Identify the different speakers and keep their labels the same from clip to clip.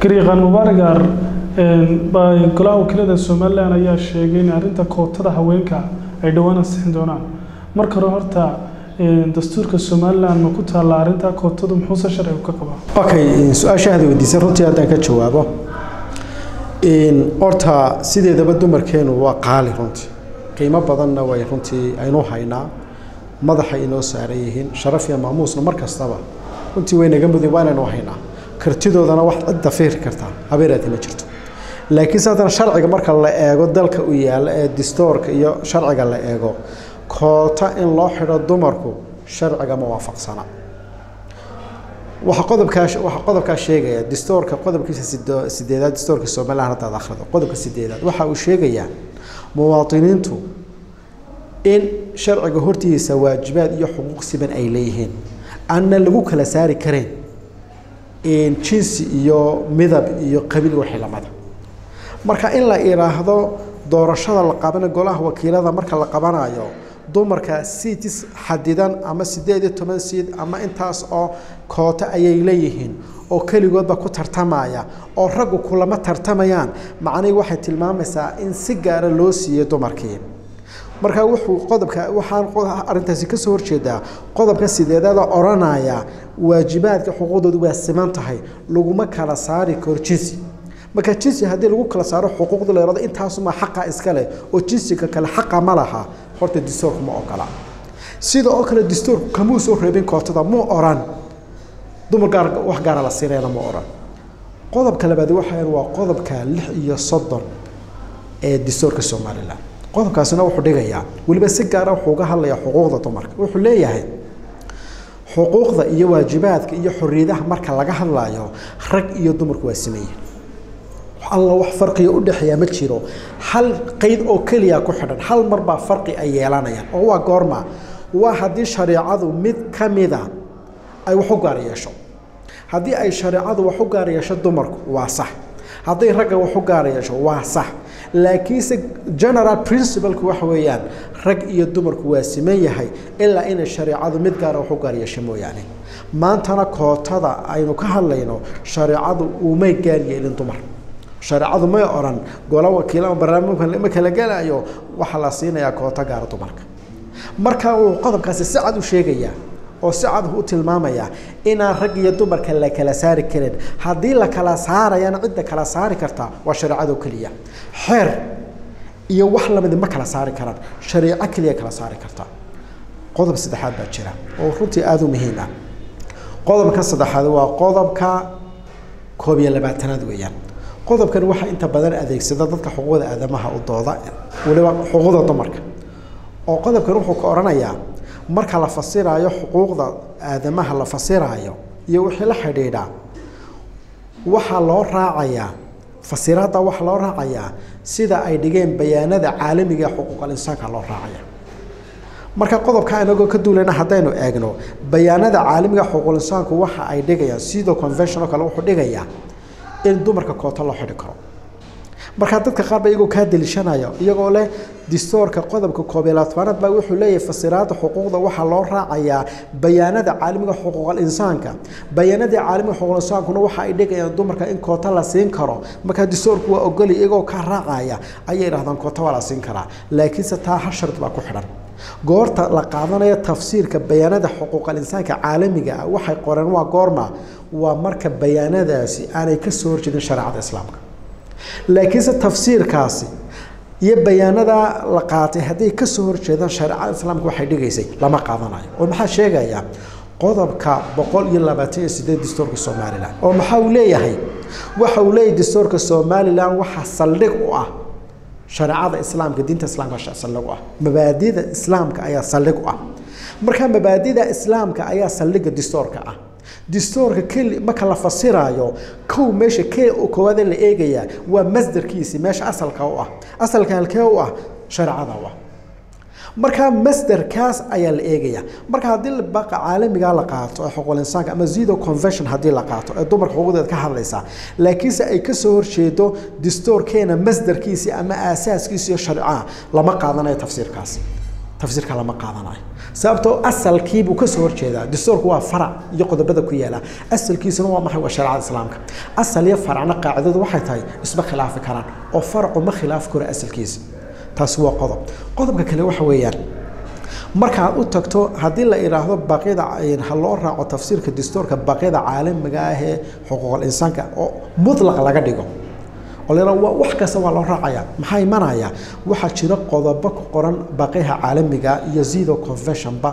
Speaker 1: garyaqaan mubaaragar golaha wakiilada somalilan ayaa sheegay in arrinta kootada haweenka ay dhowaan ansixin doonaan marka hore horta dastuurka somalilan ma ku taalla arrinta kootadu muxuuse sharcigu ka qabaa
Speaker 2: okay su-aasha aad weydiisay runtii haddaan ka jawaabo horta sideedaba dumarkeenu waa qaali runtii qiimo badanna way runtii aynu haynaa madaxa inoo saaran yihiin sharaf iyo maamuusna mar kastaba runtii way naga mudeen waa inaynu haynaa kartidoodana wax cidda fiiri kartaa habeeraati ma jirto laakiinse haddana sharciga marka la eego dalka u yaalla ee distoorka iyo sharciga la eego koota in loo xidho dumarku sharciga ma waafaqsana waxa qodobkaa waxa qodobkaa sheegaya distoorka qodobkiisa sideedaad distoorka somaliland haddaad akhrido qodobka sideedaad waxa uu sheegayaa muwaadiniintu in sharciga hortiisa waajibaad iyo xuquuq siban ay leeyihiin aanna lagu kala saari kareen jinsi iyo midab iyo qabiil wixii lamada marka in la idhaahdo doorashada la qabana golaha wakiilada marka la qabanayo dumarka seats xadidan ama sideed iyo toban seat ama intaas oo koota ayay leeyihiin oo keligoodba ku tartamaya oo raggu kulama tartamayaan macnihii waxay tilmaamaysaa in si gaara loo siiyey dumarkii marka wuxuu qodobka waxaan arrintaasi kasoo horjeedaa qodobka sideedada odhanaya waajibaadka xuquuqdoodu waa siman tahay laguma kala saari karo jinsi marka jinsi haddii lagu kala saaro xuquuqda la yahado intaasuma xaqa iska leh oo jinsiga kale xaqa ma laha horta distoorku ma ogola sida oo kale distoorku kamuu soo reebin kootada muu oran dumar gaar wax gaara la siinayna ma oran qodobka labaad waxaan waa qodobka lix iyo soddon ee distoorka somaliland qodobkaasina wuxuu dhigayaa weliba si gaara wuxuu uga hadlayaa xuquuqda dumarka wuxuu leeyahay xuquuqda iyo waajibaadka iyo xorriyadaha marka laga hadlayo rag iyo dumarku waa sameeyeen alla wax farqiga u dhexeeya ma jiro hal qeyd oo keliya ku xidhan hal mar baa farqi ay yeelanayaan oo waa goorma waa haddii shareecadu mid ka mida ay wax u gaar yeesho haddii ay shareecadu wax u gaar yeesho dumarku waa sax hadday ragga wax u gaar yeesho waa sax laakiinse general principalku waxa weeyaan rag iyo dumarku waa siman yahay ilaa inay shareecadu mid gaara wax u gaar yeesho mooyaane maantana kootada aynu ka hadlayno shareecadu umay gaar yeelin dumar shareecadu may odhan golo wakiila barnaamijka ma kala gelayo waxaa la siinayaa koota gaara dumarka marka uu qodobkaasi si cad u sheegayaa oo si cad u tilmaamaya inaan rag iyo dumarka la kala saari karin haddii la kala saarayana cidda kala saari karta waa shareecado keliya xeer iyo wax lamidi ma kala saari karaan shareeco keliya kala saari karta qodob saddexaad baa jira oo runtii aada u muhiim ah qodobka saddexaad waa qodobka koob iyo labaatanaad weeyaan qodobkan waxaa inta badan adeegsada dadka xuquuqda aadamaha u dooda weliba xuquuqda dumarka oo qodobkan wuxuu ka odhanayaa marka la fasiraayo xuquuqda aadamaha la fasiraayo iyo wixii la xidhiidha waxaa loo raacayaa fasiraadda waxaa loo raacayaa sida ay dhigeen bayaanada caalamiga ee xuquuqal insaanka loo raacaya marka qodobka inagoo ka duulayna haddaynu eegno bayaanada caalamiga xuquuqul insaanku waxa ay dhigayaan sidoo convention oo kale wuxuu dhigayaa in dumarka koota loo xidhi karo markaa dadka qaar ba iyagoo kaa deliishanaya iyagoo leh distoorka qodobka koob iyo labaatanaad baa wuxuu leeyahay fasiraada xuquuqda waxaa loo raacayaa bayaanada caalamiga xuquuqal insaanka bayaanadii caalamiga xuquuqal insaankuna waxa ay dhigayaan dumarka in koota la siin karo markaa distoorku waa ogolay iyagoo ka raacaya ayay idhahdaan koota waa la siin karaa laakiinse taa hal shard baa ku xidhan goorta la qaadanayo tafsiirka bayaanada xuquuqal insaanka caalamiga ah waxay qoreen waa goorma waa marka bayaanadaasi aanay ka soo horjeedin shareecada islaamka laakiinse tafsiirkaasi iyo bayaanada la qaatay hadday ka soo horjeedaan shareecada islaamka waxay dhigaysay lama qaadanayo oo maxaa sheegaya qodobka boqol iyo labaatan iyo sideed distoorka somalilan oo maxaa uu leeyahay waxa uu leeyahay distoorka somalilan waxaa saldhig u ah shareecada islaamka diinta islaamka saldhig u ah mabaadida islaamka ayaa saldhig u ah marka mabaadida islaamka ayaa saldhiga distoorka ah distoorka keli marka la fasiraayo kow meesha kee koowaad la eegayaa waa masdarkiisi meesha asalka u ah asalka halkee u ah shareecada u ah markaa masderkaas ayaa la eegaya marka haddii baqa caalamiga la qaato ee xuquuqul insaanka ama zido convention haddii la qaato ee dumarka xuquuqdeeda ka hadlaysa laakiinse ay ka soo horjeedo distoorkeena masderkiisi ama aasaaskiisi iyo sharcaha lama qaadanayo tafsiirkaas tafsiirka lama qaadanayo sababtoo asalkiibuu kasoo horjeedaa dastuurku waa farac iyo qodobada ku yaala asalkiisuna waa maxay waa shareecada islaamka asal iyo faracna qaacidadu waxay tahay isma khilaafi karaan oo faracu ma khilaafi karo asalkiisa taasi waa qodob qodobka kale waxa weeyaan markaad u tagto haddii la idhaahdo baaqyada ha loo raaco tafsiirka dastuurka baaqyada caalamiga ah ee xuquuqul insaanka oo mutlaq laga dhigo oo la yidhahdo wax kasta waa loo raacaya maxaa imanaya waxaa jira qodobo ku qoran baaqyaha caalamiga iyo zido conventionba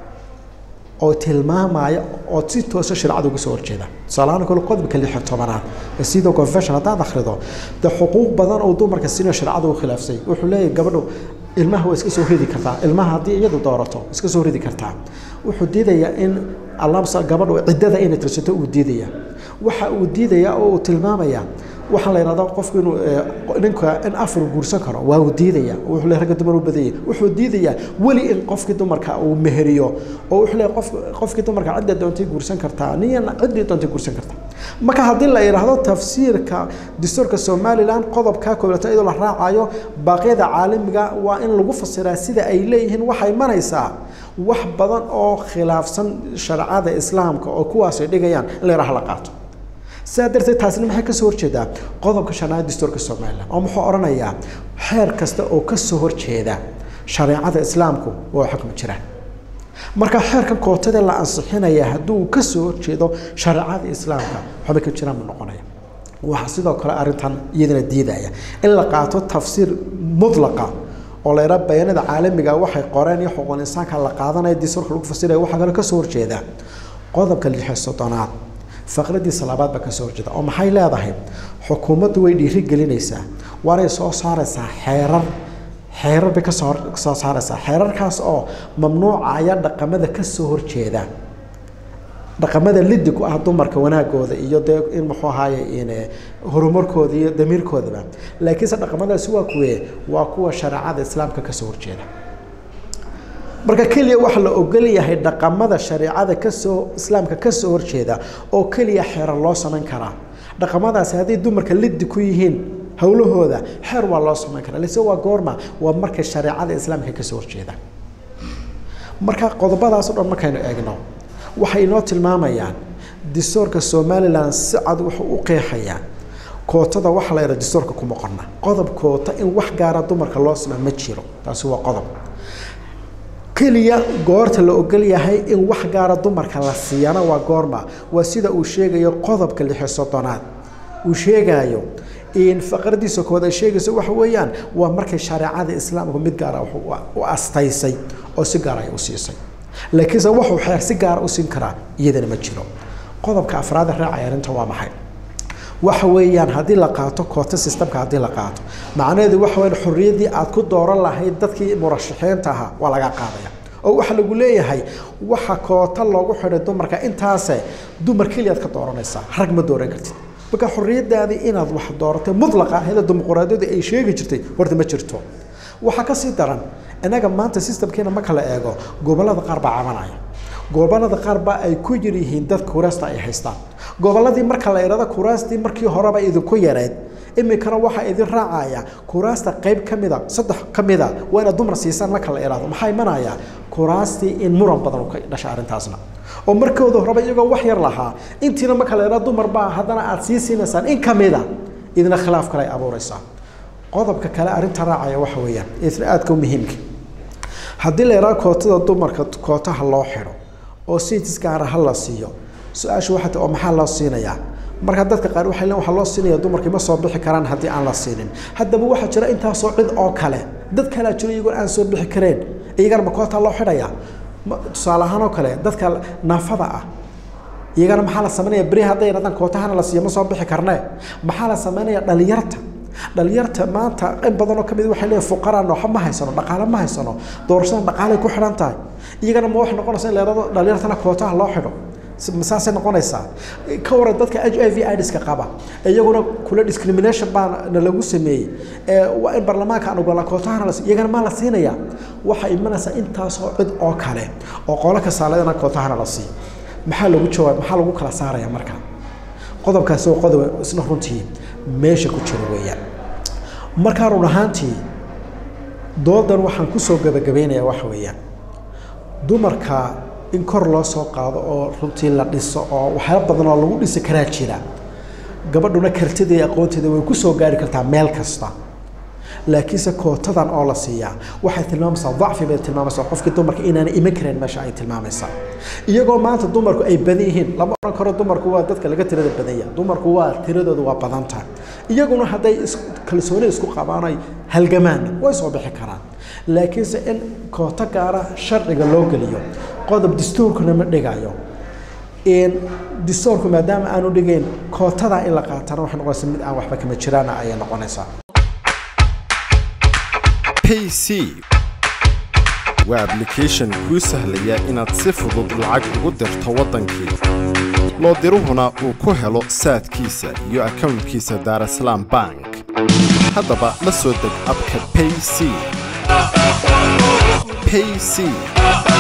Speaker 2: oo tilmaamaya oo si toosa shareecada uga soo horjeeda tusaalahaan kale qodobka lix iyo tobanaad ee zido convention haddaad akhrido dee xuquuq badan oo dumarka sina shareecada u khilaafsay wuxuu leeyahay gabadhu ilmaha waa iska soo ridi kartaa ilmaha haddii iyadu doorato iska soo ridi kartaa wuxuu diidayaa in alamsa gabadhu ciddada inay tirsato uu diidaya waxa uu diidaya oo uu tilmaamaya waxaa la yidhahdaa qofku inuu ninka in afar guursan karo waa uu diidaya wuxuu leeyahay ragga dumar u badanyay wuxuu diidayaa weli in qofkii dumarka uu meheriyo oo wuxuu leeyahay qof qofkii dumarka cidda doontay guursan kartaa niyana ciddii doontay guursan kartaa marka haddii la yidhaahdo tafsiirka dastuurka somaliland qodobka koobaad iyadoo la raacayo baaqyada caalamiga waa in lagu fasiraa sida ay leeyihiin waxay imanaysaa wax badan oo khilaafsan shareecada islaamka oo kuwaas ay dhigayaan in la yidhaha la qaato sidaa darteed taasina maxay kasoo horjeedaa qodobka shanaad dastuurka somaliland oo muxuu odhanayaa xeer kasta oo kasoo horjeeda shareecada islaamku waa xukmi jiraan marka xeerkan kootadee la ansixinaya hadduu kasoo horjeedo shareecada islaamka waxba ka jiraan ma noqonaya waxaa sidoo kale arrintan iyadana diidaya in la qaato tafsiir mutlaqa oo la yidhaha bayaanada caalamiga waxay qoreen iyo xuquuqul insaanka la qaadanaya dastuurka lagu fasiraya waxaa kale kasoo horjeeda qodobka lix iyo soddonaad faqradiisa labaad baa kasoo horjeeda oo maxay leedahay xukuumaddu way dhiiri gelinaysaa waanay soo saaraysaa xeerar xeerar bay kasoo soo saaraysaa xeerarkaas oo mamnuucaya dhaqamada kasoo horjeeda dhaqamada lidi ku ah dumarka wanaagooda iyo dee in muxuu ahaaye in horumarkooda iyo damiirkoodaba laakiinse dhaqamadaasi waa kuwe waa kuwa shareecada islaamka kasoo horjeeda marka keliya waxaa la ogol yahay dhaqamada shareecada kasoo islaamka kasoo horjeeda oo keliya xeerar loo samayn karaa dhaqamadaasi hadday dumarka lidi ku yihiin howlahooda xeer waa loo samayn karaa lase waa goorma waa markay shareecada islaamka kasoo horjeeda marka qodobadaas o dhan markaynu eegno waxay inoo tilmaamayaan dastuurka somalilan si cad wuxuu u qeexayaa kootada waxaa la yidhaha dastuurka kuma qorna qodob koota in wax gaara dumarka loo samaa ma jiro taasi waa qodob keliya goorta la ogol yahay in wax gaara dumarka la siiyana waa goorma waa sida uu sheegayo qodobka lixi soddonaad uu sheegayo in faqradiisa koowaad ay sheegayso waxa weeyaan waa markay shareecada islaamku mid gaara u astaysay oo si gaara ay u siisay laakiinse wuxuu xeer si gaara u siin karaa iyadana ma jiro qodobka afraad ee raacaya arrinta waa maxay waxa weeyaan haddii la qaato koota systemka haddii la qaato macnaheedu waxa weeyaan xorriyaddii aad ku dooran lahayd dadkii murashaxiinta ahaa waa laga qaadaya oo waxaa lagu leeyahay waxa koota loogu xidhay dumarka intaase dumar keliyaad ka dooranaysaa rag ma dooran kartid marka xorriyadaadii inaad wax dooratay mutlaqa ahayda dimuqraadiyadu ay sheegi jirtay horta ma jirto waxaa ka sii daran innaga maanta systemkeena marka la eego gobollada qaar baa cabanaya gobollada qaar baa ay ku yar yihiin dadka kuraasta ay haystaan gobolladii marka la idhahdo kuraastii markii horeba idinku yareed iminkana waxaa idin raacaya kuraasta qayb ka mida saddex ka mida waa inaad dumar siisaan marka la idhahdo maxaa imanaya kuraastii in muran badan ka dhasha arrintaasna oo markooda horeba iyagoo wax yar lahaa intiina marka la idhahdo dumar baa haddana aad sii siinaysaan in ka mida idina khilaaf kale ay abuuraysaa qodobka kale arrinta raacaya waxa weeyaan isna aadka u muhiimka haddii la yidhahdo kootada dumarka kootaha loo xidho oo sitis gaara ha la siiyo su-aasha waxaa ta oo maxaa loo siinayaa marka dadka qaar waxay leen waxaa loo siinaya dumarkii ma soo bixi karaan haddii aan la siinin haddaba waxaa jira intaasoo cid oo kale dad kalea jiro iyagoon aan soo bixi kareen iyagana ma koota loo xidhaya tusaale ahaan oo kale dadka naafada ah iyagana maxaa la samaynaya beri hadday yidhahdaan kootahana la siiyo ma soo bixi karnee maxaa la samaynaya dhalinyarta dhalinyarta maanta in badanoo ka mid waxay leeyihin fuqaraan waxba ma haysano dhaqaale ma haysano doorashada dhaqaalay ku xidhan tahay iyagana ma wax noqonaysa in la yidhahdo dhalinyartana kootaha loo xidho saasay noqonaysaa ka waran dadka h i v idska qaba iyaguna kula discrimination baa na lagu sameeyey waa in baarlamaanka aan ogola kootahana la iyagana maa la siinaya waxaa imanaysaa intaasoo cid oo kale oo qolo kasaaladana kootahana la siiyo maxaa lagu jawaab maxaa lagu kala saaraya marka qodobkaasi oo qodob isna runtii meesha ku jira weeyaan markaa run ahaantii doodan waxaan kusoo gabagabeynayaa waxa weeyaan dumarka in kor loo soo qaado oo runtii la dhiso oo waxyaalo badan oo lagu dhisi karaa jira gabadhuna kartida iyo aqoonteeda way kusoo gaari kartaa meel kasta laakiinse kootadan oo la siiyaa waxay tilmaamaysaa dacfi bay tilmaamaysaa qofkii dumarka inaana iman karayn meesha ay tilmaamaysaa iyagoo maanta dumarku ay badan yihiin lama oran karo dumarku waa dadka laga tirada badanya dumarku waa tiradooda waa badan tahay iyaguna hadday kalsooni isku qabaan ay halgamaan way soo bixi karaan laakiinse in kooto gaara sharciga loo geliyo qodob dastuurkuna ma dhigayo dastuurku maadaama aanu dhigayn kootada in la qaatana waxay noqonaysaa mid aan waxba kama jiraana ayay noqonaysaa
Speaker 3: payc waa ablication kuu sahlaya inaad si fudud lacag ugu dirto waddankii loo diruhuna uu ku helo saadkiisa iyo akownkiisa daarasalaam bank haddaba la soo deg abka payc payc